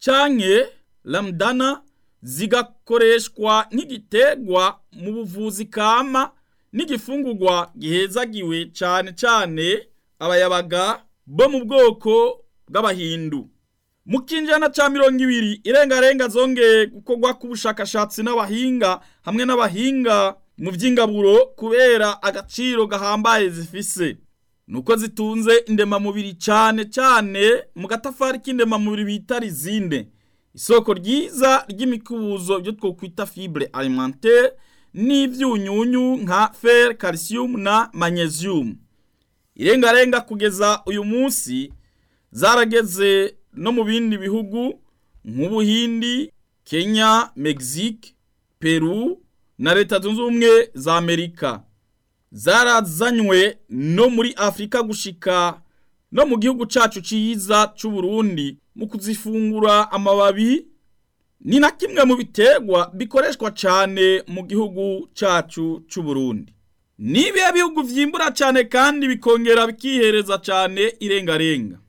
canke lamdana zigakoreshwa nk'igitegwa mu buvuzi kama n'igifungurwa gihezagiwe cane cane abayabaga bo mu bwoko bw'abahindu mu kinjana ca mirongo ibiri irengarenga zongeye gukorwa k'ubushakashatsi n'abahinga hamwe n'abahinga mu vy'ingaburo kubera agaciro gahambaye zifise nuko zitunze indemamubiri cane cane mu gatafari k'indemamubiri bita rizine isoko ryiza ry'imikubuzo byo twokwita fibre alimentaire n'ivyunyunyu nka fer calcium na magnesium irengarenga kugeza uyu munsi zarageze no mu bindi bihugu nk'ubuhindi kenya mexique peru na leta zunze ubumwe za amerika zarazanywe no muri afurika gushika no mu gihugu cacu ciza c'uburundi mu kuzifungura amababi ni na kimwe mu biterwa bikoreshwa cane mu gihugu cacu c'uburundi nibihe bihugu vyimbura cane kandi bikongera bikihereza cane irengarenga